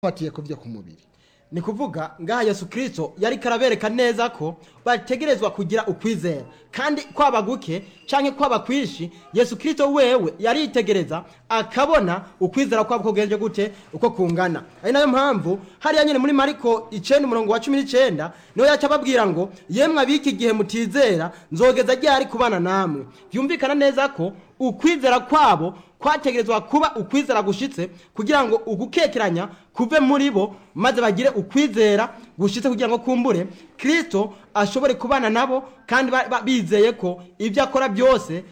batiye ku byo ku mubiri ni kuvuga ngaha yesu kirisito yari karabereka neza ko bategerezwa kugira ukwizera kandi kwaba guke cyangwa kwaba kwishi yesu kirisito wewe yaritegereza akabona ukwizera kwabo kugenje gute uko kungana ari nayo mpamvu hariya nyine muri mariko icyenda umurongo wa cumi n'icyenda niho yaca ababwira ngo yemwe abiki gihe mutizera nzogeza ryari kubana namwe byumvikana neza ko ukwizera kwabo kwategerezwa kuba ukwizera gushitse kugira ngo ugukekeranya kuve muri bo maze bagire ukwizera gushitse kugira ngo kumbure kirisito ashobore kubana nabo kandi ba- ba- bizeye ko ibyo akora byose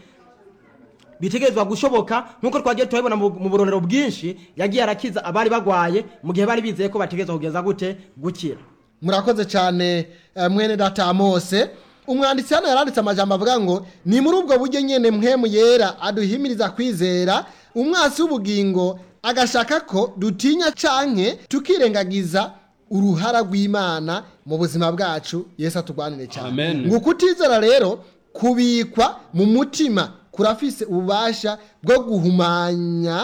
bitegerezwa gushoboka nk'uko twagiye turabibona mu mu burorero bwinshi yagiye arakiza abari bagwaye mu gihe bari bizeye ko bategerezwa kugeza gute gukira murakoze cyane eh, mwene data amose umwanditsi hano yaranditse amajambo avuga ngo ni muri ubwo buryo nyene mpemu yera aduhimiriza kwizera umwasi w'ubugingo agashaka ko dutinya canke tukirengagiza uruhara rw'imana mu buzima bwacu yesu atugwanire cyane Amen. ngo kutizera rero kubikwa mu mutima kurafise ububasha bwo guhumanya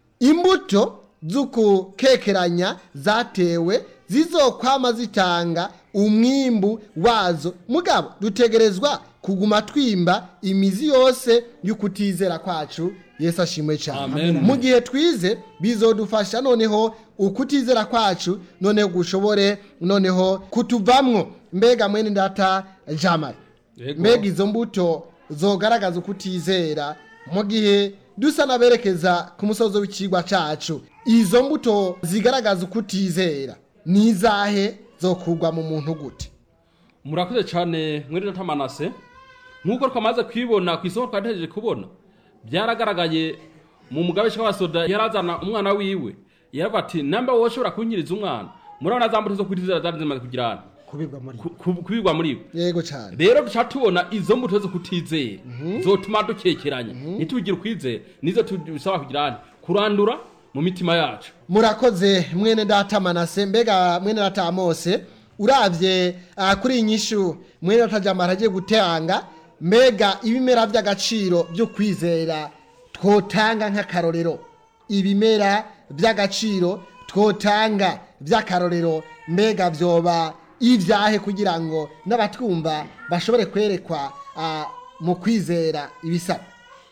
imbuto z'ukukekeranya zatewe zizokwama zitanga umwimbu wazo mugabo dutegerezwa kuguma twimba imizi yose y'ukutizera kwacu yesu ashimwe cyane Amen. mu gihe twize bizodufasha noneho ukutizera kwacu noneho gushobore noneho kutuvamwo mbega mwene data jamari Yego. mbega izo mbuto zogaragaza ukutizera mu gihe dusa n'aberekeza ku musozi w'ikigwa cacu izo mbuto zigaragaza ukutizera ni izahe zokugwa mu muntu gute murakoze cyane mwene data manase nk'uko twamaze kwibona ku isoko twategereje kubona byaragaragaye mu mugabisha w'abasoda yarazana umwana wiwe yaravuga ati namba wowe ushobora kunyiriza umwana murabona za mbuto zo kutizera zari zimaze kugirana kubibwa muri ku- ku- kubigwa muri we yego cyane rero duca tubona izo mbuto zo kutizera zotuma dukekeranya ntitugire ukwizera nizo tubisaba kugirana kurandura mu mitima yacu murakoze mwene data manase mbega mwene data amose uravye uh, kuri iyi nyishu mwene data jamara agiye gutanga mbega ibimera by'agaciro byo kwizera twotanga nk'akarorero ibimera by'agaciro twotanga by'akarorero mbega vyoba ivyahe kugira ngo n'abatwumva bashobore kwerekwa uh, mu kwizera ibisaba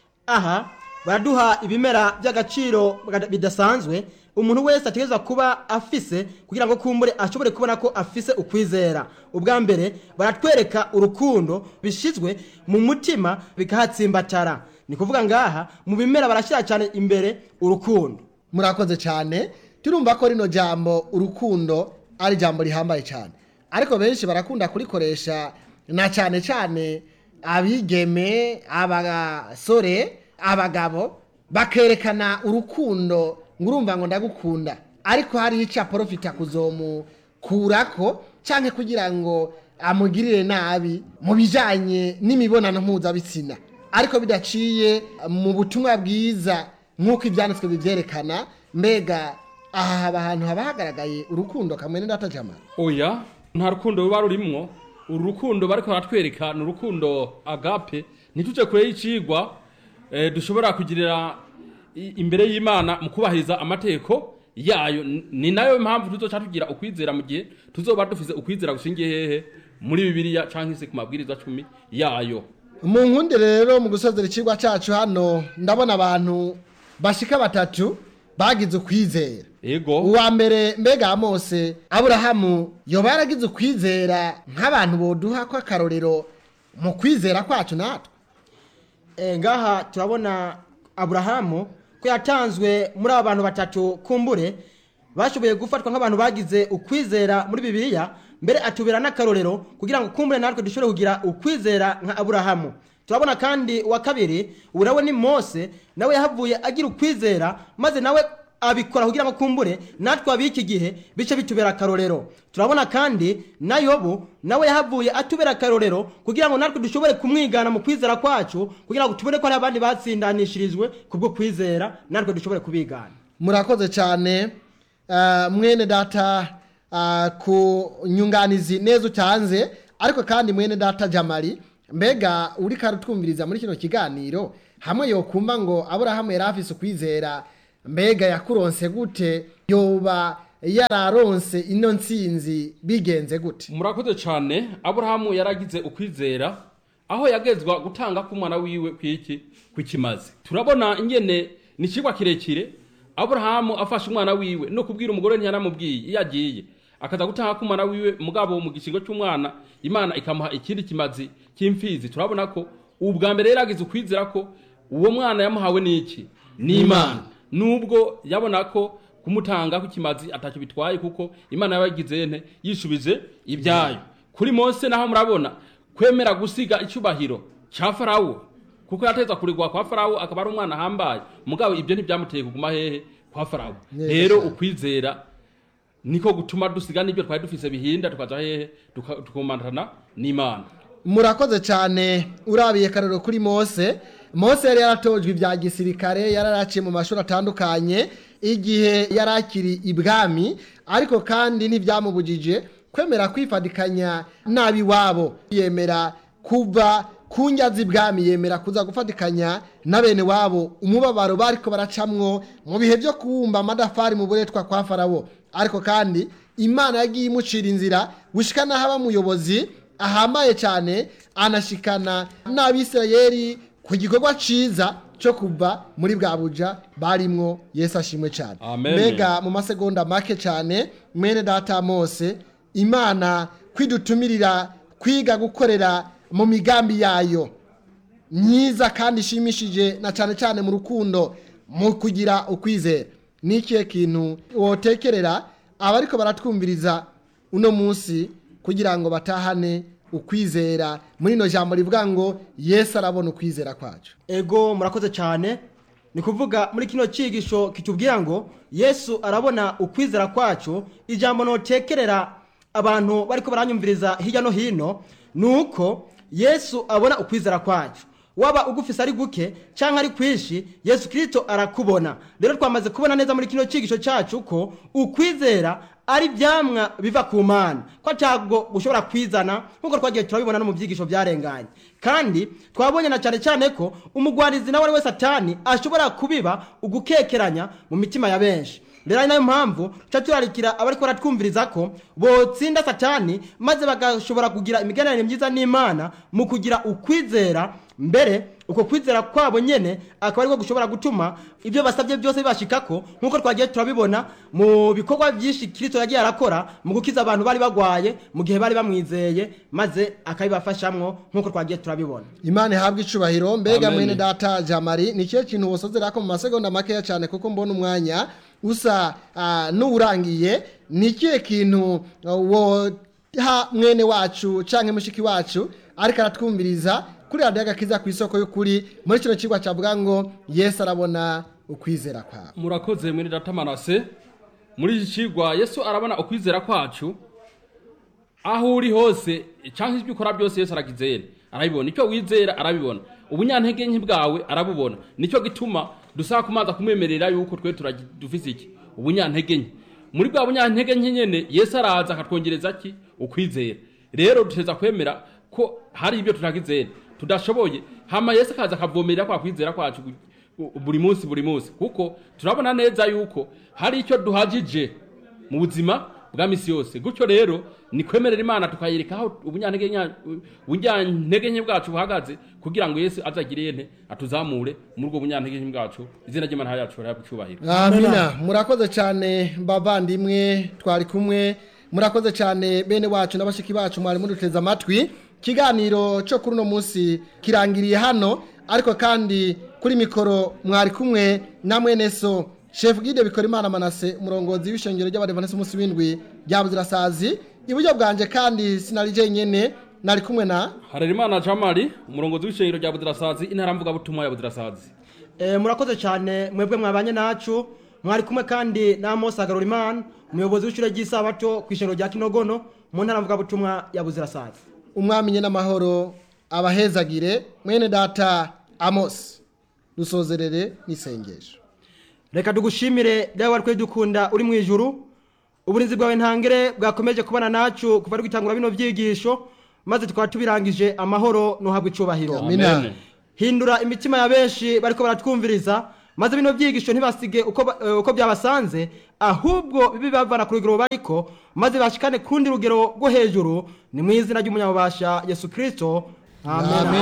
aha baraduha ibimera by'agaciro bidasanzwe umuntu wese ategerezwa kuba afise kugira ngo kumbure ashobore kubona ko afise ukwizera ubwa mbere baratwereka urukundo bishizwe mu mutima bikahatsimbatara ni kuvuga ngaha mu bimera barashyira cyane imbere urukundo murakoze cyane turumva ko rino jambo urukundo ari ijambo rihambaye cyane ariko benshi barakunda kurikoresha na cyane cyane abigeme abasore abagabo bakerekana urukundo ngo urumva ngo ndagukunda ariko hari icyo aporofita kuzomukurako cyangwa kugira ngo amugirire nabi mu bijyanye n'imibonano mpuzabitsina ariko bidaciye mu butumwa bwiza nk'uko ibyanditswe bibyerekana mbega aha haba ahantu haba hagaragaye urukundo kamwe n'indata jamara oya nta rukundo ruba rurimwo uru rukundo bariko baratwereka ni urukundo agape ntituje kure y'icigwa eh, dushobora kugirira i- imbere y'imana mu kubahiriza amategeko yayo N- ni nayo mpamvu tuzoca tugira ukwizera mu gihe tuzoba dufise ukwizera gushingiye hehe muri bibiliya canke se ku mabwiriza cumi yayo mu nkundi rero mu gusozera ikigwa cyacu hano ndabona abantu bashika batatu bagize ukwizera ego uwa mbere mbega mose aburahamu yoba yaragize ukwizera nk'abantu boduha ko akarorero mu kwizera kwacu natwe e, ngaha turabona aburahamu ko yatanzwe muri aba bantu batatu kumbure bashoboye gufatwa nk'abantu bagize ukwizera muri bibiliya mbere atubera n'akarorero kugira ngo kumbure natwe dushobore kugira ukwizera nka aburahamu turabona kandi uwa kabiri ubu nawe ni mose nawe yahavuye agira ukwizera maze nawe abikora kugira ngo kumbure natwe ab'iki gihe bice bitubera akarorero turabona kandi na yobu nawe yahavuye atubera akarorero kugira ngo natwe dushobore kumwigana mu kwizera kwacu kugira ngo tubone ko hari abandi batsindanishirijwe kubwo kwizera natwe dushobore kubigana murakoze cyane ah, mwene data ah, ku nyunganizi neza utanze ariko kandi mwene data jamari mbega uri karutwumviriza muri kino kiganiro hamwe yokumva ngo aburahamu yari afise ukwizera mbega yakuronse gute yoba yararonse ino ntsinzi bigenze gute murakoze cyane aburahamu yaragize ukwizera aho yagezwa gutanga k'umwana wiwe kw'iki kw'ikimazi turabona ingene ni ikigwa kirekire aburahamu afashe umwana wiwe no kubwira umugore ntiyaramubwiye iyo agiye akaza gutanga k'umwana wiwe mugabo mu gishingo cy'umwana imana ikamuha ikindi kimazi cy'imfizi turabona ko ubwa mbere yari yagize ukwizera ko uwo mwana yamuhawe n'iki ni imana nubwo yabona ko kumutanga kw'ikimazi atacyo bitwaye kuko imana yabagize nte yishubije ibyayo kuri mose naho murabona kwemera gusiga icyubahiro cya farawo kuko yateza kurigwa kwa farawo akaba ari umwana ahambaye mugabo ibyo ntibyamuteye kuguma hehe kwa farawo Neza rero cyane. ukwizera niko gutuma dusiga n'ibyo twari dufise bihinda tukaja hehe tuka- tukumanana n'imana murakoze cyane urabiye karero kuri mose mose yari yaratojwe ibya gisirikare yararaciye mu mashuri atandukanye igihe yari akiri ibwami ariko kandi ntibyamubujije kwemera kwifadikanya n'ab'iwabo yemera kuva ku njyazi ibwami yemera kuza gufatikanya na bene wabo umubabaro bariko baracamwo mu bihe byo kubumba amadafari mu buretwa kwa farawo ariko kandi imana yagiye imucira inzira gushika n'aho aba umuyobozi ahambaye cyane anashikana n'abisirayeli ku gikorwa ciza cyo kuva muri bwa buja barimwo yesu ashimwe cyane Amen. mbega mu masegonda make cyane mwene data mose imana kwidutumirira kwiga gukorera mu migambi yayo myiza kandi ishimishije na cyane cyane mu rukundo mu kugira ukwizera ni ikihe kintu wotekerera abariko baratwumviriza uno munsi kugira ngo batahane ukwizera muri ino jambo rivuga ngo yesu arabona ukwizera kwacu ego murakoze cyane ni kuvuga muri kino cyigisho kitubwira ngo yesu arabona ukwizera kwacu ijambo notekerera abantu bariko baranyumviriza hirya no hino ni uko yesu abona ukwizera kwacu waba ugufise ari guke cyangwa ari kwinshi yesu kirisito arakubona rero twamaze kubona neza muri kino cyigisho cyacu ko ukwizera ari ibyamwa biva ku mana ko ntabwo ushobora kwizana nk'uko twagiye turabibona no mu byigisho byarenganye kandi twabonye na cyane cyane ko umugwarizi nawe ari we satani ashobora kubiba ugukekeranya mu mitima ya benshi rero ari nayo mpamvu tuca turarikira abariko baratwumviriza ko botsinda satani maze bagashobora kugira imigenderanire myiza n'imana mu kugira ukwizera mbere uko kwizera kwabo nyene akaba ariko gushobora gutuma ibyo basabye byose bibashikako nk'uko twagiye turabibona mu bikorwa byinshi kirisito yagiye arakora mu gukiza abantu bari bagwaye mu gihe bari bamwizeye maze akabibafashamwo nk'uko twagiye turabibona imana ihabwa icubahiro mbega Amen. mwene data jamari ni ikihe kintu wosozera ko mu masegonda makeya cyane kuko mbona umwanya usa ah, n'uwurangiye ni ikihe kintu ah, woha mwene wacu canke mushiki wacu ariko aratwumviriza kuri radiyo agakiza ku isoko y'ukuri muri kino kigwa cyavuga ngo yesu arabona ukwizera kwawe murakoze mwene data manase muri iki kigwa yesu arabona ukwizera kwacu aho uri hose cyangwa ibyo ukora byose yesu aragizera arabibona icyo wizera arabibona ubunyantege nke bwawe arabubona nicyo gituma dusaba kumanza kumwemerera yuko twe turagi- dufise iki ubunyantege nke muri bwa bunyantege nke nyene yesu araza akatwongereza ki ukwizera rero duteza kwemera ko hari ibyo tutagizera tudashoboye hama yesu akaza akavomerera kwa kwizera kwacu gu- gu- buri munsi buri munsi kuko turabona neza yuko hari icyo duhagije mu buzima bwa misi yose gutyo rero ni kwemerera imana tukayereka aho ubunyantege nya- ubunyantege nke bwacu buhagaze kugira ngo yesu azagire nte atuzamure muri ubwo bunyantege nke bwacu izina ry'imana yacu rihabwe icyubahiro amina murakoze cyane bavandimwe twari kumwe murakoze cyane bene wacu n'abashiki bacu mwari muduteze amatwi ikiganiro cyo kuri uno munsi kirangiriye hano ariko kandi kuri mikoro mwari kumwe na mwene so shefu gide bikora imana manase umurongozi w'ishengero ry'abadevanesi umunsi w'indwi rya buzirasazi iburyo bwanjye kandi sinari jenyine nari kumwe na harerimana jamari umurongozi w'ishengero rya budirasazi intara mvugabutumwa ya budirasazi Eh, murakoze cyane mwebwe mwabanye nacu mwari kumwe kandi na Amos Agarurimana umuyobozi w'ishure ry'isabato ku ishengero rya Kinogono mu ntara mvugabutumwa ya Buzirasazi umwami nye n'amahoro abahezagire mwene data amos dusozerere n'isengesho reka tugushimire rero wari dukunda uri mu ijuru uburinzi bwawe ntangere bwakomeje kubana nacu kuva rwitangura bino byigisho maze tukaba tubirangije amahoro nuhabwa icubahiro Amina. Amen. hindura imitima ya benshi bariko baratwumviriza maze bino byigisho ntibasige uko, ba- eh, uko byabasanze ahubwo bibe bavana ku rugero bariko maze bashikane ku rundi rugero rwo hejuru ni mu izina ry'umunyamubasha yesu kirisito amen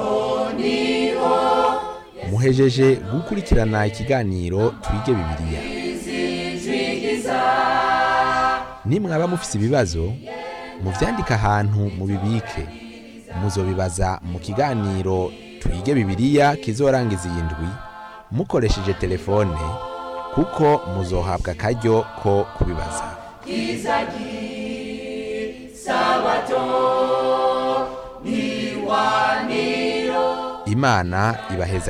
muhejeje gukurikirana ikiganiro twige bibiliya nimwaba mufise ibibazo muvyandike ahantu mubibike muzobibaza mu kiganiro twige bibiliya kizorangiza iyi ndwi mukoresheje telefone kuko muzohabwa akaryo ko kubibaza imana ibaheza